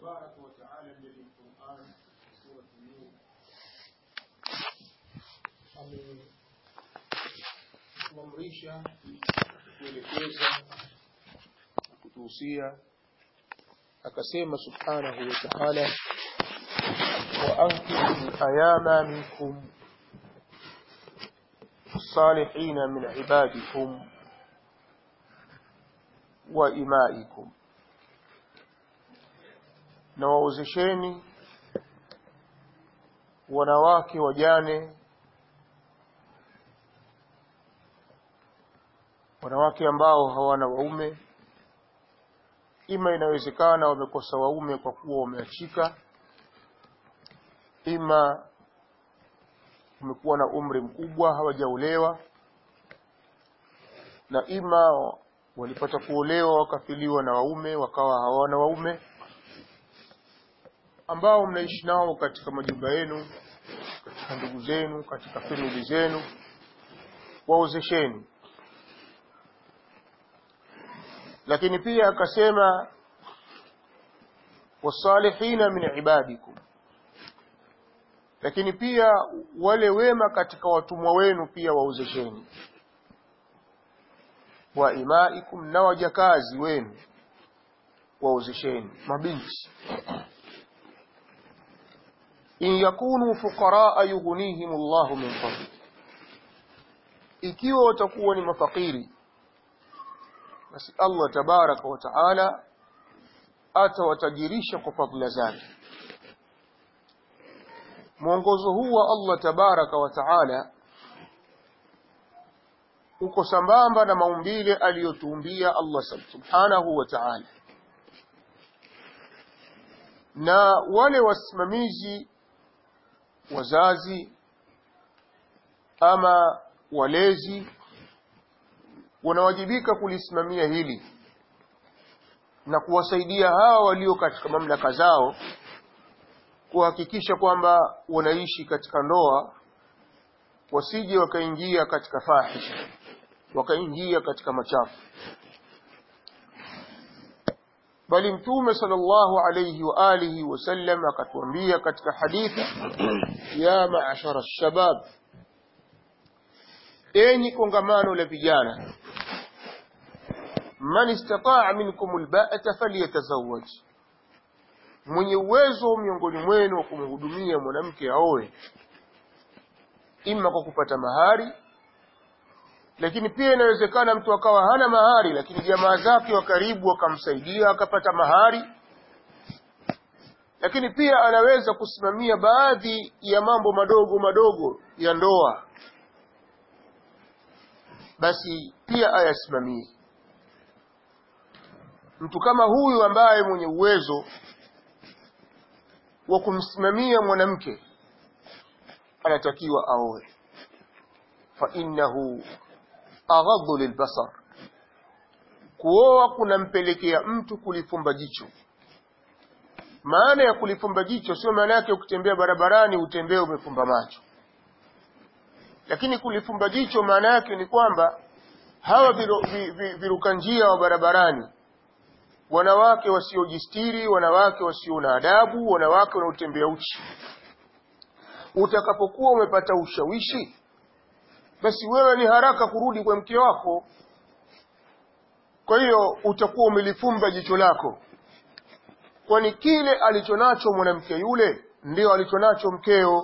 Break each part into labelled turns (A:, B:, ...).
A: تبارك وتعالى الذي القرآن سورة النور amemamrisha kuelekeza na kutuhusia akasema subhanahu wa ta'ala wa ankihu ayama minkum الصالحين من عبادكم وإمائكم na waozesheni wanawake wajane wanawake ambao hawana waume ima inawezekana wamekosa waume kwa kuwa wameachika ima wamekuwa na umri mkubwa hawajaolewa na ima walipata kuolewa wakafiliwa na waume wakawa hawana waume ambao mnaishi nao katika majumba yenu katika ndugu zenu katika famili zenu waozesheni lakini pia akasema wasalihina min ibadikum lakini pia wale wema katika watumwa wenu pia waozesheni wa imaikum na wajakazi wenu waozesheni mabinti in yakunu fuqaraa yughnihim Allahu min fadli ikiwa watakuwa ni mafakiri basi Allah tabaraka wa taala atawatajirisha kwa fadhila zake mwongozo huu wa Allah tabaraka wa taala uko sambamba na maumbile aliyotuumbia Allah subhanahu wa ta'ala na wale wasimamizi wazazi ama walezi wanawajibika kulisimamia hili na kuwasaidia hawa walio katika mamlaka zao kuhakikisha kwamba wanaishi katika ndoa wasije wakaingia katika fahisha wakaingia katika machafu bali mtume sallallahu alayhi wa alihi wasallam akatuambia katika hadithi ya maashara shabab enyi kongamano la vijana man istataa minkum alba'ata falyatazawwaj mwenye uwezo miongoni mwenu wa kumhudumia mwanamke aoe ima kwa kupata mahari lakini pia inawezekana mtu akawa hana mahari lakini jamaa zake wa karibu wakamsaidia akapata mahari lakini pia anaweza kusimamia baadhi ya mambo madogo madogo ya ndoa basi pia ayasimamie mtu kama huyu ambaye mwenye uwezo wa kumsimamia mwanamke anatakiwa aoe fa innahu aghadhu lilbasar kuoa kunampelekea mtu kulifumba jicho maana ya kulifumba jicho sio maana yake ukitembea barabarani utembee umefumba macho lakini kulifumba jicho maana yake ni kwamba hawa viru, viruka njia wa barabarani wanawake wasiojistiri wanawake wasio na adabu wanawake wanaotembea uchi utakapokuwa umepata ushawishi basi wewe ni haraka kurudi kwa mke wako kwa hiyo utakuwa umelifumba jicho lako kwani kile alichonacho mwanamke yule ndio alichonacho mkeo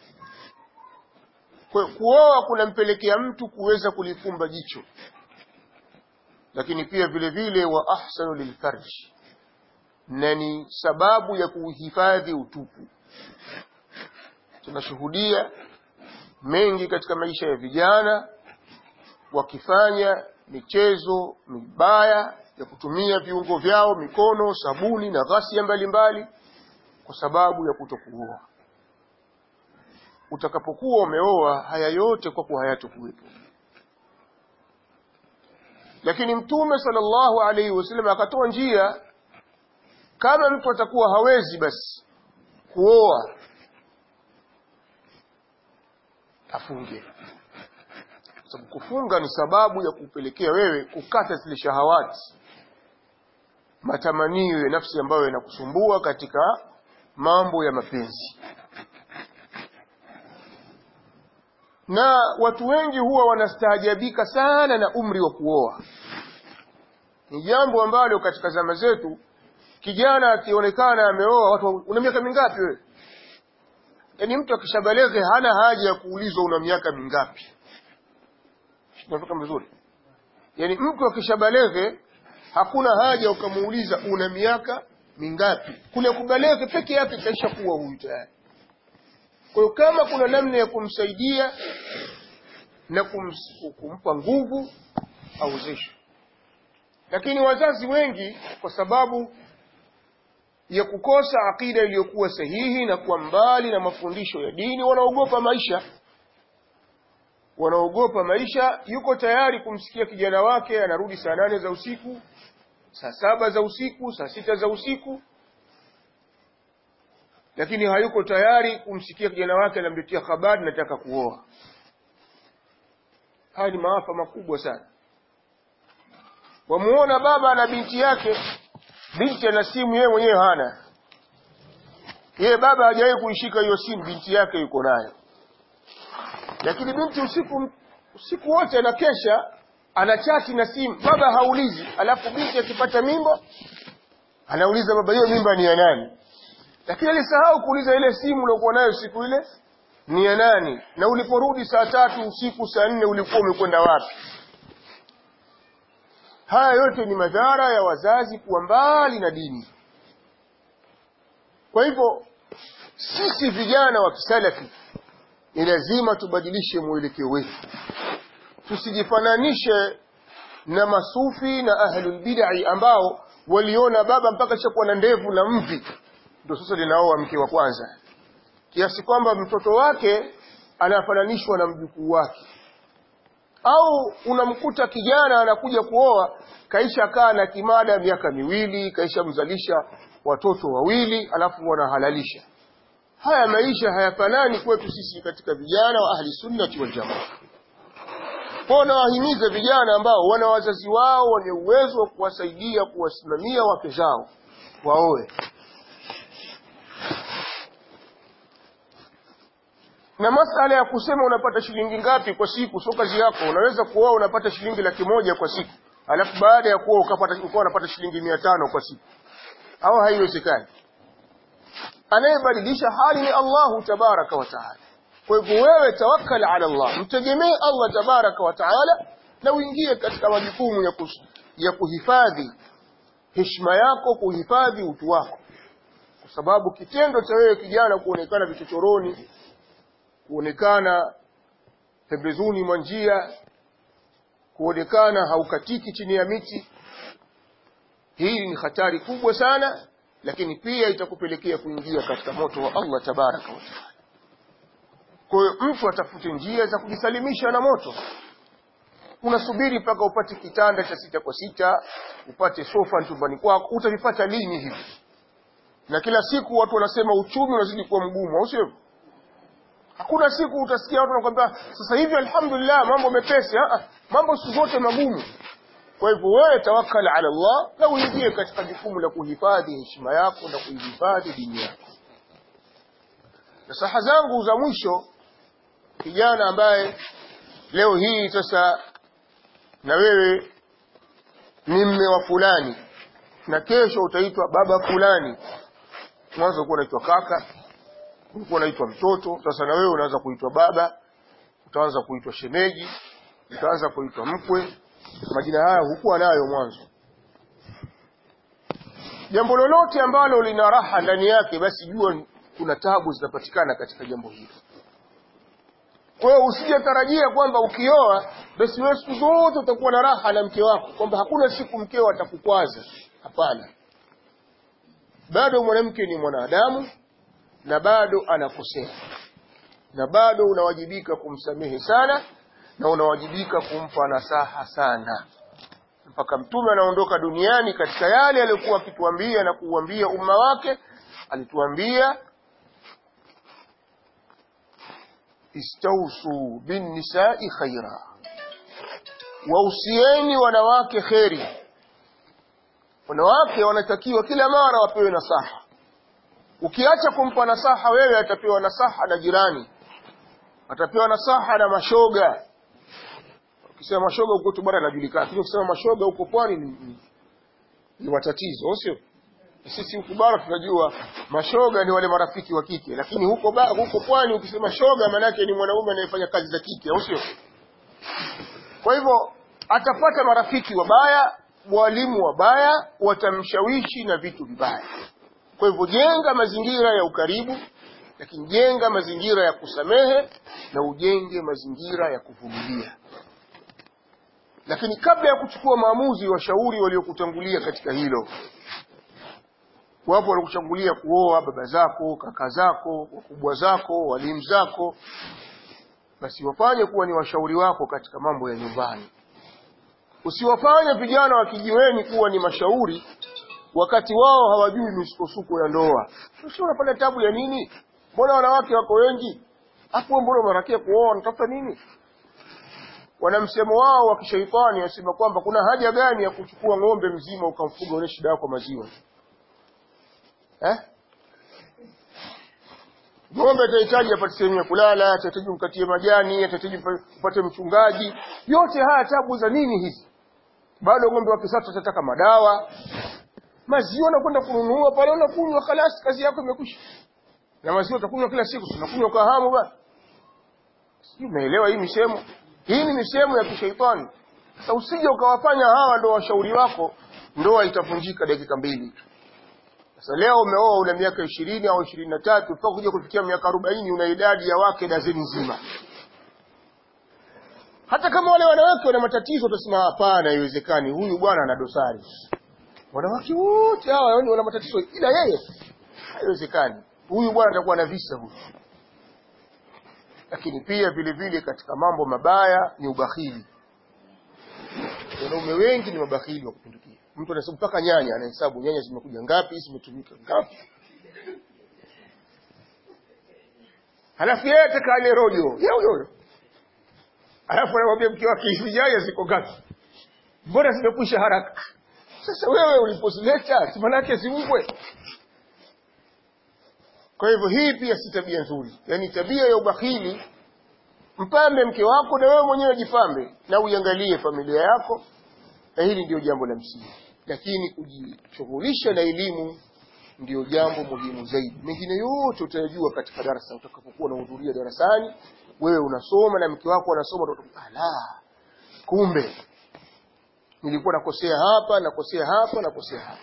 A: kwa kuoa kunampelekea mtu kuweza kulifumba jicho lakini pia vile vile wa ahsanu lilfarji na ni sababu ya kuhifadhi utupu tunashuhudia mengi katika maisha ya vijana wakifanya michezo mibaya ya kutumia viungo vyao mikono sabuni na ghasia mbalimbali kwa sababu ya kutokuoa utakapokuwa umeoa haya yote kwa kuwa hayatokuwepo lakini mtume sallallahu alaihi wasallam akatoa njia kama mtu atakuwa hawezi basi kuoa afunge sababu kufunga ni sababu ya kupelekea wewe kukata zile shahawati matamanio ya nafsi ambayo yanakusumbua katika mambo ya mapenzi na watu wengi huwa wanastaajabika sana na umri wa kuoa ni jambo ambalo katika zama zetu kijana akionekana ameoa watu una miaka mingapi wewe yaani mtu akishabalege hana haja ya kuulizwa una miaka mingapi tunatoka vizuri yaani mtu akishabalege hakuna haja ukamuuliza una miaka mingapi kule kubalege peke yake kaisha kuwa huyu tayari kwa hiyo kama kuna namna ya kumsaidia na kums, kumpa nguvu auzeshwe lakini wazazi wengi kwa sababu ya kukosa akida iliyokuwa sahihi na kuwa mbali na mafundisho ya dini wanaogopa maisha wanaogopa maisha yuko tayari kumsikia kijana wake anarudi saa nane za usiku saa saba za usiku saa sita za usiku lakini hayuko tayari kumsikia kijana wake anamletea habari nataka kuoa haya ni maafa makubwa sana wamuona baba na binti yake binti ana simu yeye mwenyewe hana yeye baba hajawahi kuishika hiyo simu binti yake yuko nayo lakini binti usiku usiku wote anakesha anachati na simu baba haulizi alafu binti akipata mimba anauliza baba hiyo mimba ni ya nani lakini alisahau kuuliza ile simu uliokuwa nayo siku ile ni ya nani na uliporudi saa tatu usiku saa nne ulikuwa umekwenda wapi haya yote ni madhara ya wazazi kuwa mbali na dini kwa hivyo sisi vijana wa kisalafi ni lazima tubadilishe mwelekeo wetu tusijifananishe na masufi na ahlul bid'i ambao waliona baba mpaka chakuwa na ndevu na mvi ndio sasa linaoa mke wa kwanza kiasi kwamba mtoto wake anafananishwa na mjukuu wake au unamkuta kijana anakuja kuoa kaisha kaa na kimada miaka miwili kaisha mzalisha watoto wawili alafu wanahalalisha haya maisha hayafanani kwetu sisi katika vijana wa ahli sunnati wal jamaa kwao nawahimiza vijana ambao wana wazazi wao wenye uwezo wa kuwasaidia kuwasimamia wake zao waoe na masala ya kusema unapata shilingi ngapi kwa siku sio kazi yako unaweza kuoa unapata shilingi laki moja kwa siku alafu baada ya kuoa ukapata ukawa unapata shilingi mia tano kwa siku au haiwezekani anayebadilisha hali ni Allahu tabaraka wa taala kwa hivyo wewe tawakkal ala Allah mtegemee Allah tabaraka wa taala na uingie katika majukumu ya, kus, ya kuhifadhi heshima yako kuhifadhi utu wako kwa sababu kitendo cha wewe kijana kuonekana vichochoroni kuonekana pembezoni mwa njia kuonekana haukatiki chini ya miti hii ni hatari kubwa sana lakini pia itakupelekea kuingia katika moto wa Allah tabaraka wa taala kwa hiyo mtu atafute njia za kujisalimisha na moto unasubiri mpaka upate kitanda cha sita kwa sita upate sofa chumbani kwako utavipata lini hivi na kila siku watu wanasema uchumi unazidi kuwa mgumu au sio hakuna siku utasikia watu wanakwambia sasa hivi alhamdulillah mambo mepesi ah mambo siku zote magumu kwa hivyo wewe tawakkal ala Allah na uingie katika jukumu la kuhifadhi heshima yako na kuhifadhi dini yako nasaha zangu za mwisho kijana ambaye leo hii sasa na wewe ni mme wa fulani na kesho utaitwa baba fulani mwanzo ulikuwa unaitwa kaka ulikuwa unaitwa mtoto sasa na wewe unaanza kuitwa baba utaanza kuitwa shemeji utaanza kuitwa mkwe majina haya hukuwa nayo mwanzo jambo lolote ambalo lina raha ndani yake basi jua kuna tabu zinapatikana katika jambo hilo kwa hiyo usijatarajia kwamba ukioa basi wewe siku zote utakuwa na raha na mke wako kwamba hakuna siku mkeo atakukwaza hapana bado mwanamke ni mwanadamu na bado anakosea na bado unawajibika kumsamehe sana na unawajibika kumpa nasaha sana mpaka mtume anaondoka duniani katika yale aliyokuwa akituambia na kuuambia umma wake alituambia istausu binnisai khaira wausieni wanawake kheri wanawake wanatakiwa kila mara wapewe nasaha ukiacha kumpa nasaha wewe atapewa nasaha na jirani atapewa nasaha na mashoga ukisema mashoga huko tu bara inajulikana lakini ukisema mashoga huko pwani ni, ni, ni matatizo sio sisi huku bara tunajua mashoga ni wale marafiki wa kike lakini huko ba, huko pwani ukisema shoga maana yake ni mwanaume anayefanya kazi za kike au sio kwa hivyo atapata marafiki wabaya walimu wabaya watamshawishi na vitu vibaya kwa hivyo jenga mazingira ya ukaribu lakini jenga mazingira ya kusamehe na ujenge mazingira ya kuvumilia lakini kabla ya kuchukua maamuzi washauri waliokutangulia katika hilo wapo waliokutangulia kuoa baba zako kaka zako wakubwa zako walimu zako basi wafanye kuwa ni washauri wako katika mambo ya nyumbani usiwafanye vijana wa kijiweni kuwa ni mashauri wakati wao hawajui misukosuko ya ndoa sio unapata tabu ya nini mbona wanawake wako wengi hapo mbona unarakia kuoa unatafuta nini wana msemo wao wa kishaitani wasema kwamba kuna haja gani ya kuchukua ng'ombe mzima ukamfuga ule shida yako maziwa eh ng'ombe atahitaji apate sehemu ya kulala atahitaji mkatie majani atahitaji upate mchungaji yote haya tabu za nini hizi bado ng'ombe wa kisasa atataka madawa maziwa nakwenda kununua pale unakunywa kalasi kazi yako imekwisha na maziwa utakunywa kila siku tunakunywa kwa hamu bwana sijui umeelewa hii misemo hii ni misemo ya kishaitani sasa usije ukawafanya hawa ndo washauri wako ndoa itavunjika dakika mbili sasa leo umeoa una miaka ishirini au ishirini na tatu mpaka kuja kufikia miaka arobaini una idadi ya wake dazeni nzima hata kama wale wanawake wana matatizo utasema hapana haiwezekani huyu bwana ana dosari wanawake wote hawa yani wana matatizo ila yeye haiwezekani huyu bwana atakuwa na visa huyu lakini pia vile vile katika mambo mabaya ni ubakhili wanaume wengi ni mabakhili wa kupindukia mtu anahesabu mpaka nyanya anahesabu nyanya zimekuja ngapi zimetumika ngapi halafu yeye atakale rojo yao yoyo halafu anamwambia mke wake hizi nyanya ziko ngapi mbona zimekwisha haraka sasa wewe ulipozileta si manake ziungwe kwa hivyo hii pia si tabia nzuri yaani tabia ya ubakhili mpambe mke wako na wewe mwenyewe jipambe na uiangalie familia yako na hili ndio jambo la msingi lakini kujishughulisha na elimu ndio jambo muhimu zaidi mengine yote utayajua katika darasa utakapokuwa unahudhuria darasani wewe unasoma na mke wako anasoma ala kumbe nilikuwa nakosea hapa nakosea hapa nakosea hapa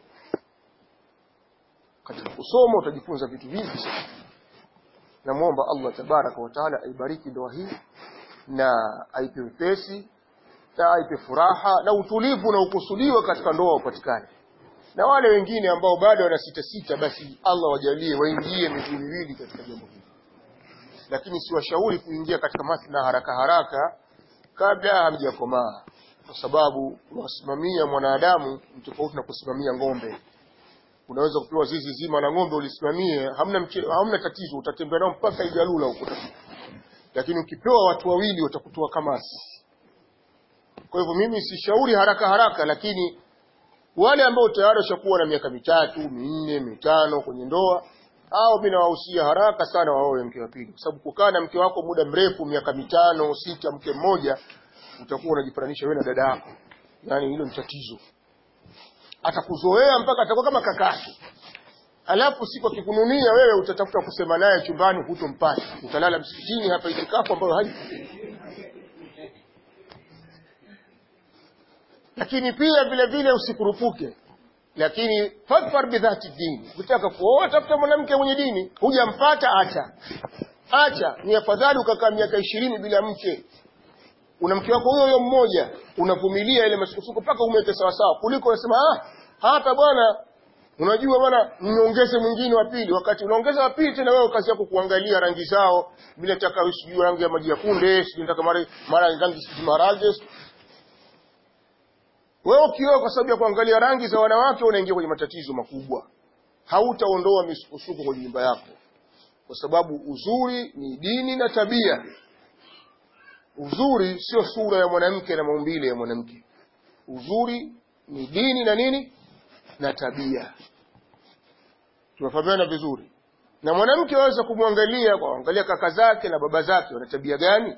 A: katika kusoma utajifunza vitu vingi sana namwomba allah tabaraka wataala aibariki ndoa hii na aipe wepesi na aipe furaha na utulivu na ukusudiwa katika ndoa upatikane na wale wengine ambao bado wana sita sita basi allah wajalie waingie miguu miwili katika jambo hili lakini siwashauri kuingia katika mathna haraka haraka kabla hamjakomaa kwa sababu wasimamia mwanadamu ni tofauti na kusimamia ng'ombe unaweza kupewa zizi zima la ng'ombe ulisimamie hamna mche, hamna tatizo utatembea nao mpaka igalula huko lakini ukipewa watu wawili watakutoa kamasi kwa hivyo mimi sishauri haraka haraka lakini wale ambao tayari washakuwa na miaka mitatu minne mitano kwenye ndoa au mimi nawahusia haraka sana waoe mke wa pili kwa sababu kukaa na mke wako muda mrefu miaka mitano sita mke mmoja utakuwa unajifananisha wewe na dada yako yaani hilo ni tatizo atakuzoea mpaka atakuwa kama kakake alafu siku akikununia wewe utatafuta kusema naye chumbani hutompata utalala msikitini hapa itikafu ambayo haipo lakini pia vile vile usikurupuke lakini fadfar bidhati dini ukitaka kuoa tafuta mwanamke mwenye dini hujampata acha acha ni afadhali ukakaa miaka ishirini bila mke una mke wako huyo huyo mmoja unavumilia ile masukosuko mpaka umweke sawasawa kuliko unasema ah hapa bwana unajua bwana niongeze mwingine wa pili wakati unaongeza wa pili tena wewe kazi yako kuangalia rangi zao bila taka sijui rangi ya maji ya kunde sijui nataka mara mara rangi sijui maharage wewe ukioa kwa sababu ya kuangalia rangi za wanawake unaingia kwenye matatizo makubwa hautaondoa misukosuko kwenye nyumba yako kwa sababu uzuri ni dini na tabia uzuri sio sura ya mwanamke na maumbile ya mwanamke uzuri ni dini na nini na tabia tumefahamiana vizuri na mwanamke aweza kumwangalia kwa kuangalia kaka zake na baba zake wana tabia gani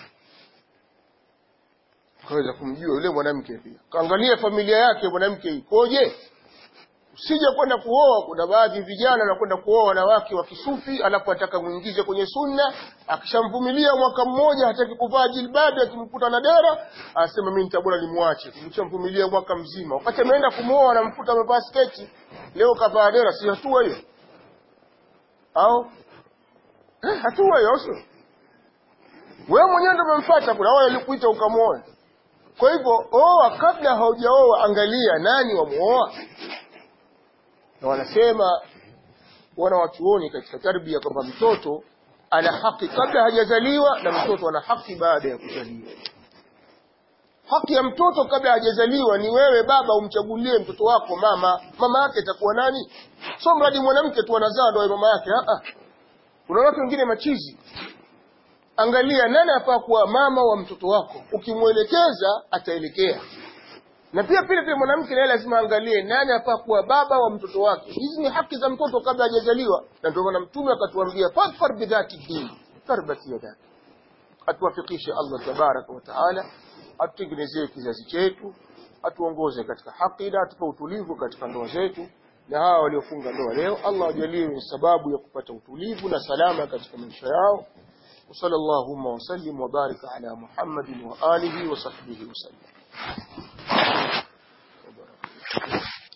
A: kaweza kumjua yule mwanamke pia kaangalia familia yake mwanamke ikoje usije kwenda kuoa kuna baadhi vijana wanakwenda kuoa wanawake wa kisufi alafu ataka muingize kwenye sunna akishamvumilia mwaka mmoja hataki kuvaa jilbabi akimkuta na dera anasema mimi nitabora nimwache kumshamvumilia mwaka mzima wakati ameenda kumwoa anamkuta amevaa sketi leo kavaa dera si hatua hiyo au eh, hatua hiyo sio wewe mwenyewe ndio umemfuata kuna wale walikuita ukamwoa kwa hivyo oa kabla haujaoa angalia nani wamuoa na wanasema wana wachuoni katika tarbia kwamba mtoto ana haki kabla hajazaliwa na mtoto ana haki baada ya kuzaliwa haki ya mtoto kabla hajazaliwa ni wewe baba umchagulie mtoto wako mama mama yake itakuwa nani so mradi mwanamke tu anazaa ndo mama yake kuna watu wengine machizi angalia nani afaa kuwa mama wa mtoto wako ukimwelekeza ataelekea na pia pile pile mwanamke naye lazima angalie nani afaa kuwa baba wa mtoto wake hizi ni haki za mtoto kabla hajazaliwa na ndio maana mtume akatuambia fadfar bidhati din tarbat yadak atuwafikishe Allah tabaraka wa taala atutengenezee kizazi chetu atuongoze katika haki na atupe utulivu katika ndoa zetu na hawa waliofunga ndoa leo Allah ajalie ni sababu ya kupata utulivu na salama katika maisha yao وصلى اللهم وسلم وبارك على محمد وآله وصحبه وسلم